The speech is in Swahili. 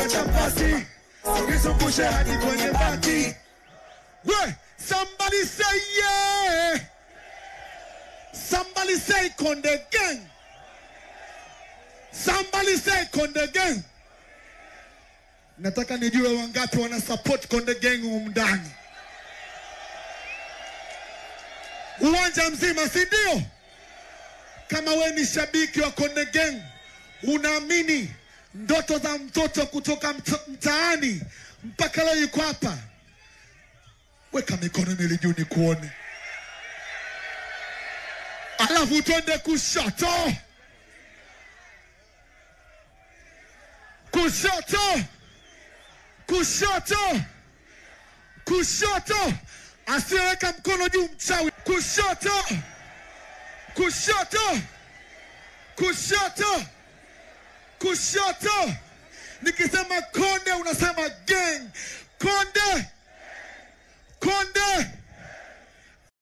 wacha pasi nizungushe hadi kwenye bati We, somebody say yeah. Somebody say Konde Gang. Somebody say Konde Gang. Nataka nijue wangapi wana support Konde Gang humu ndani. Uwanja mzima, si ndio? Kama we ni shabiki wa Konde Gang, unaamini ndoto za mtoto kutoka mta- mtaani mpaka leo yuko hapa, weka mikono miwili juu nikuone, alafu twende kushoto, kushoto, kushoto, kushoto. Asiyeweka mkono juu mchawi. Kushoto, kushoto, kushoto, kushoto. Nikisema konde unasema gang. Konde